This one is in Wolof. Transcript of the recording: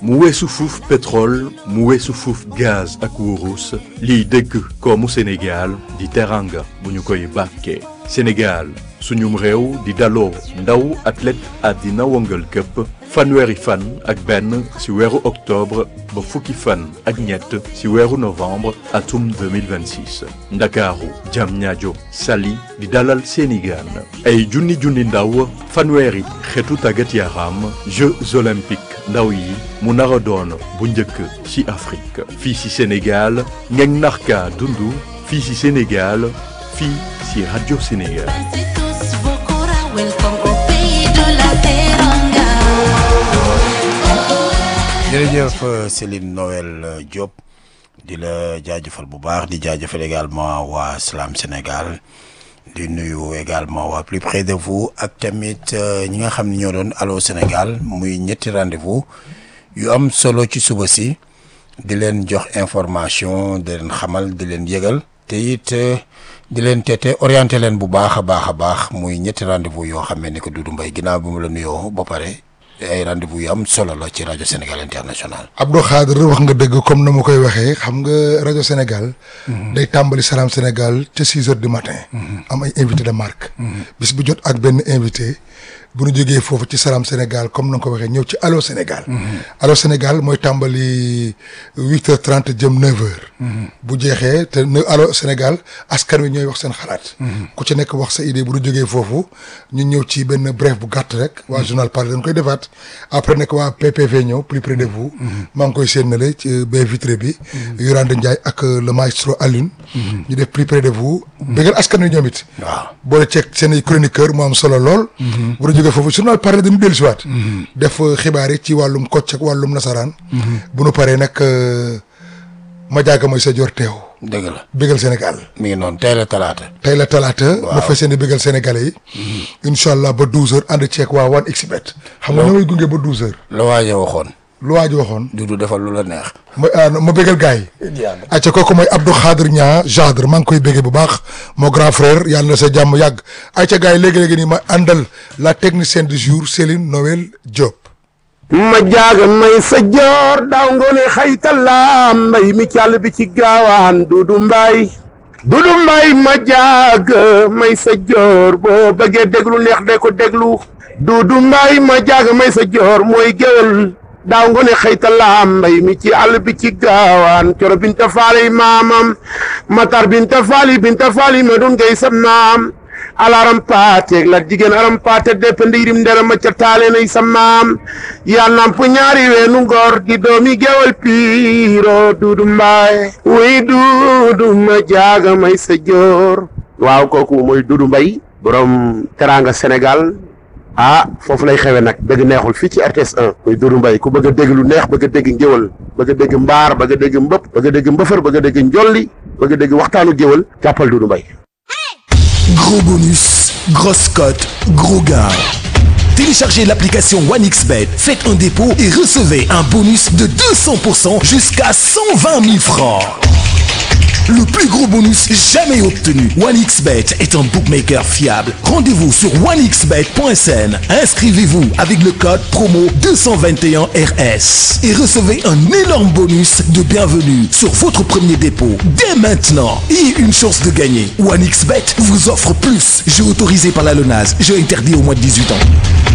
mu weesu fuuf pétrole mu weesu fuuf gaz ak wurus liy dëgg koomu Sénégal di teranga bu ñu koy bàkkee Sénégal suñum réew di daloo ndaw athlète àddina wëngal këpp fanweeri fan ak benn ci weeru octobre ba fukki fan ak ñett ci weeru novembre atum 2026 ndakaaru Diamniadio Saly di dalal seeni gaan ay junni junni ndaw fanweeri xeetu tàggat yaram Jeux olympiques ndaw yi mu nar a doon bu njëkk ci Afrique fii ci Sénégal ngeen narka dundu fii ci Sénégal fii ci Radio Sénégal jërëjëf Céline Noël Diop di la jaajëfal bu baax di jaajëfal également waa Salam Sénégal di nuyu également waa plus près de vous ak tamit ñi nga xam ne ñoo doon Allô Sénégal muy ñetti rendez-vous yu am solo ci suba si di leen jox information di leen xamal di leen yëgal te it di leen teete orienté leen bu baax a baax a baax muy ñetti rendez-vous yoo xam ne ni ko Doudou Mbaye ginnaaw bi mu la nuyoo ba pare ay rendez-vous yu am solo la ci rajo Sénégal international. Abdou Khadre wax nga dëgg comme na ma koy waxee xam nga rajo Sénégal. day tàmbali Salam Sénégal ca six heures du matin. am ay invité de marque. bis bu jot ak benn invité. bu ñu jógee foofu ci Salam Sénégal comme na nga ko waxee ñëw ci Allô Sénégal. Allô Sénégal mooy tàmbali huit heures trente jëm neuf heures. bu jeexee te ne Allô Sénégal askan wi ñooy wax seen xalaat. ku ci nekk wax sa idée bu ñu jógee foofu ñu ñëw ci benn bref bu gàtt rek. waa journal Parlé dañ koy defaat après nag waa PPV ñëw plus près de vous. maa ngi koy séenale ci baie vitrée bi. Yolande Ndiaye ak le maestro Alioune. ñu def plus près de vous. bëggal askan wi ñoom it. waaw boole ceeg seen i chroniqueur mu am solo lool. bu ñu jógee foofu journal Parlé dañu dellu si waat. def xibaar yi ci wàllum kocc ak wàllum nasaraan. bu nu paree nag ma jaaga mooy sa jor teew. dëgg la bégal Sénégal. mi ngi noonu tey la talaata. tey la talaata. waaw ma fas yéene bégal sénégalais yi. incha allah ba douze heures ànd ceeg waa One XBet. xam nga ñoo may gunge ba douze heures. la waaje waxoon. lu waaj waxoon. Doudou defal lu la neex. ma ah ma bégal gars yi. acca kooku mooy Abdou Khadre Niang Jadre maa ngi koy béggee bu baax moo grand frère yàlla na sa jàmm yàgg acca gars yi léegi-léegi nii ma àndal la technicienne du jour Céline Noël Diop. ma jaaga may sa joor daaw ngoone xaytala mbay mi càll bi ci gaawaan dudu mbay dudu mbay ma jaaga may sa joor boo bëggee déglu neex de ko déglu dudu mbay ma jaaga may sa joor mooy géwél daaw ngoone xaytala mbay mi ci àll bi ci gaawaan coro binta faali maamam matar binta faali binta faali ma dun ngay sa maam alaram paateeg la jigéen aram paate dépende yirim ndera ma ca taale nay sa maam yaa namp ñaari weenu ngor di doomi gewal piiro duudu mbaay wuy duudu ma jaaga may sa joor waaw kooku mooy duudu mbay borom teranga sénégal ah foofu lay xewe nag dëgg neexul fii ci RTS 1 muy duudu mbay ku bëgg a dégg lu neex bëgg a dégg ngéwal bëgg a dégg mbaar bëgg a dégg mbëpp bëgg a dégg mbëfër bëgg a dégg njolli bëgg a dégg waxtaanu géwal jàppal duudu mbay Gros bonus, grosse cote, gros gain. Téléchargez l'application OneXBet, faites un dépôt et recevez un bonus de 200% jusqu'à 120 000 francs. Le plus gros bonus jamais obtenu. OneXBet est un bookmaker fiable. Rendez-vous sur onexbet.sn. Inscrivez-vous avec le code promo 221RS et recevez un énorme bonus de bienvenue sur votre premier dépôt dès maintenant et une chance de gagner. OneXBet vous offre plus. Jeu autorisé par la LONASE. Jeu interdit au moins de 18 ans.